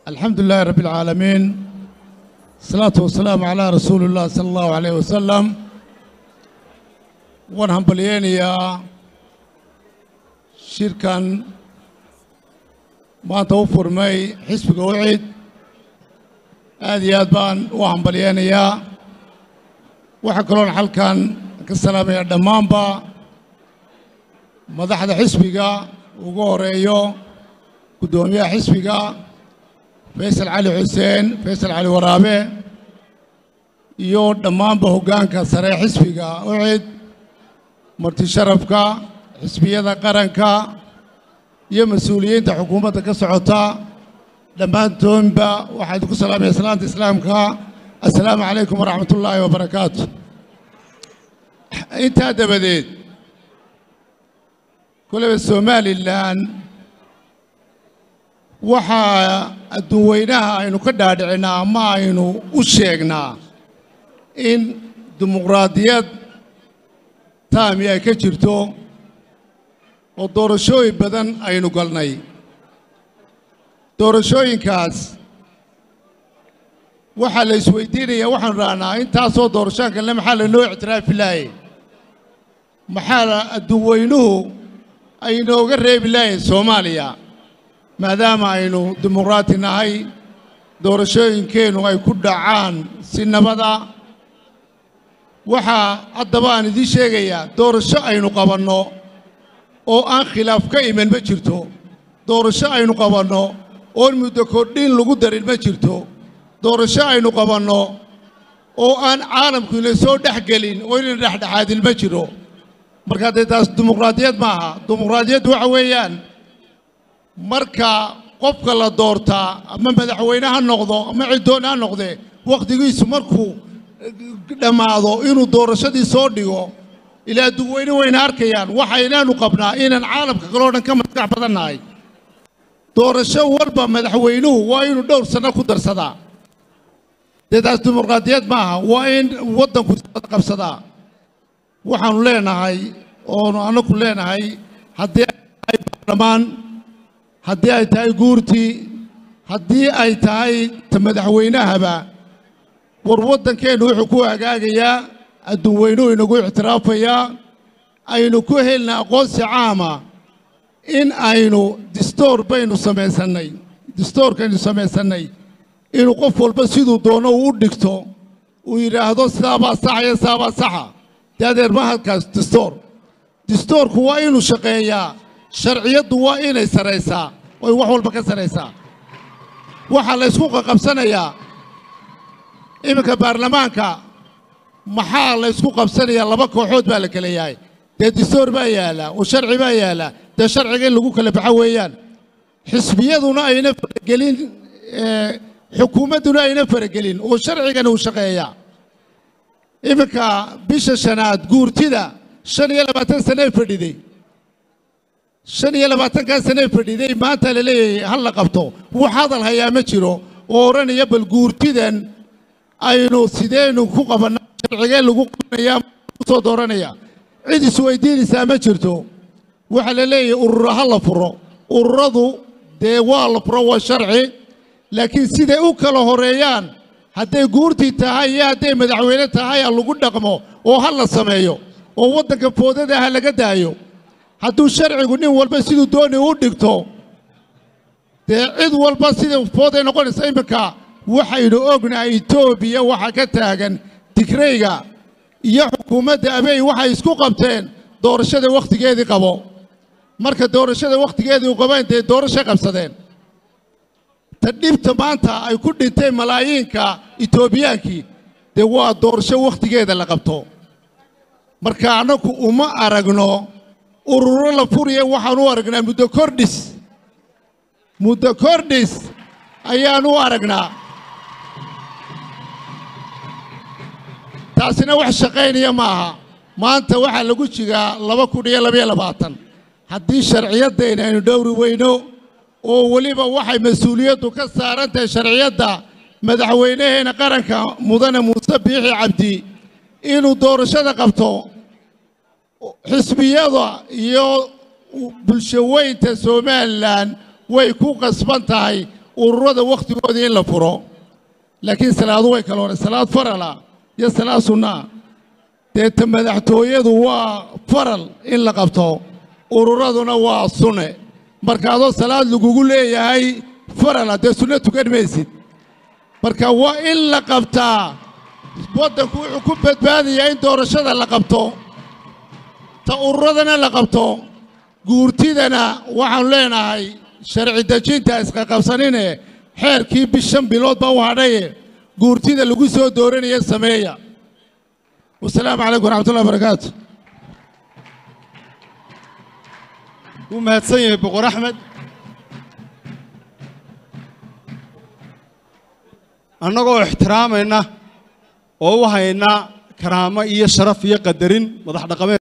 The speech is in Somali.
الحمد لله رب العالمين الصلاة والسلام على رسول الله صلى الله عليه وسلم waan hambalyeynayaa shirkan maanta u furmay xisbiga wacid aad iyo aad baan u hambalyeynayaa waxaa kaloon xalkan ka salaamaya dhammaanba madaxda xisbiga ugu horeeyo guddoomiyaha xisbiga faysal cali xuseen faysal cali waraabe iyo dhammaanba hoggaanka sare xisbiga wacid marti sharafka xisbiyada qaranka iyo mas-uuliyiinta xukuumadda ka socota dhammaantoonba waxaa idinku salaamaya salaanta islaamka assalaamu calaykum waraxmat ullaahi wabarakaatu intaa dabadeed koleba somalilan waxaa adduunweynaha aynu ka dhaadhicinaa ama aynu u sheegnaa in dimuqraadiyad taami ay ka jirto oo doorashooyin badan aynu galnay doorashooyinkaas waxaa la isweydiinayaa waxaanu dhahnaa intaasoo doorashaan kalne maxaa lanoo ictiraafi laayay maxaa adduunweynuhu aynooga reebi laayay soomaaliya maadaama aynu dimuqraati nahay doorashooyinkeennu ay ku dhacaan si nabada waxaa haddaba aan idiin sheegayaa doorasho aynu qabanno oo aan khilaaf ka iman ma jirto doorasho aynu qabanno oon muddo kordhin lagu darin ma jirto doorasho aynu qabanno oo aan caalamku ina soo dhex gelin oo inayna dhexdhexaadin ma jiro markaa dee taas dimuqraadiyad maaha dimuqraadiyaddu waxa weeyaan marka qofka la doortaa ama madaxweyne ha noqdo ama ciddoon ha noqdee wakhtigiisu markuu dhammaado inuu doorashadii soo dhigo ilaa duweyne wayna arkayaan waxaynaanu qabnaa inaan caalamka kaloo dhan ka maskax badan nahay doorasho walba madaxweynuhu waa inuu dhowr sanno ku darsadaa dee taas dimuqraadiyad maaha waa in waddanku iswada qabsadaa waxaannu leenahay oonu annagu leenahay haddii ay tahay baarlamaan haddii ay tahay guurtii haddii ay tahay ta madaxweynahaba war waddankeennu wuxuu ku hagaagayaa adduunweynuhu inagu ictiraafayaa aynu ku helna aqoonsi caama in aynu distoor baynu samaysannay distoorkaynu samaysannay inuu qof walba siduu doono uu u dhigto uu yidhaahdo sidaabaa saxa iyo sidaabaa saxa dee adeer ma halkaas distoor distoorku waa inuu shaqeeyaa sharciyaddu waa inay saraysaa oy wax walba ka saraysaa waxaa la ysku qaqabsanayaa iminka baarlamaanka maxaa la ysku qabsanayaa laba kooxood baa la kala yahay dee distoor baa yaalla oo sharci baa yaalla dee sharciga in lagu kala baxo weeyaan xisbiyaduna ayna faragelin xukuumadduna ayna faragelin oo sharcigana uu shaqeeyaa iminka bisha shanaad guurtida shan iyo labaatan sanee fadhiday shan iyo labaatankaa sanee fadhiday maanta la leeyahay hal la qabto wax hadal hayaa ma jiro oo odhanaya bal guurtidan aynu sideynu ku qabannaa sharcigee lagu qabanaya kusoo dooranaya cid isweydiinaysaa ma jirto waxaa la leeyahay urura ha la furo ururadu dee waa la furo waa sharci laakiin siday u kala horeeyaan hadday guurtii tahay iyo hadday madaxweyne tahay ha lagu dhaqmo oo ha la sameeyo oo waddanka foodada ha laga daayo hadduu sharcigu nin walba siduu dooni u dhigto dee cid walba sida fooday noqonaysa iminka waxaynu ognahay etoobiya waxaa ka taagan digreyga iyo xukuumadda abeey waxay isku qabteen doorashada wakhtigeedii qabo marka doorashada wakhtigeedii u qabeen dee doorashay qabsadeen ta dhibta maanta ay ku dhinteen malaayiinka etoobiyaankii dee waa doorasho wakhtigeeda la qabto marka annagu uma aragno ururo la furiya waxaan u aragnaa muddo kordhis muddo kordhis ayaan u aragnaa taasina wax shaqaynaya ma aha maanta waxaa lagu jigaa laba kun iyo labaiyo labaatan haddii sharciyaddayna aynu dhowri weyno oo weliba waxay mas-uuliyaddu ka saaran tahay sharciyadda madaxweynaheena qaranka mudane muuse biixi cabdi inuu doorashada qabto xisbiyada iyo bulshaweynta somalilan way ku qasban tahay ururada wakhtigoodii in la furo laakiin salaadu way kala horey salaad farala iyo salaad sunnaa deeta madaxtooyadu waa faral in la qabto ururaduna waa sunne marka adoo salaad lagugu leeyahay farala dee sunno tukan maysid marka waa in la qabtaa waddanku wuxuu ku badbaadayaa in doorashada la qabto ta ururadana la qabto guurtidana waxaanu leenahay sharci dejinta isqaqabsanine xeerkii bishan bilood baa u hadhaye guurtida lagu soo dooranaya sameeya wasalaamu calaykum waraxmatullahi barakaatu wuu mahadsan yahay boqor axmed annagoo ixtiraamayna oo u hayna karaamo iyo sharaf iyo qadarin madax dhaqameed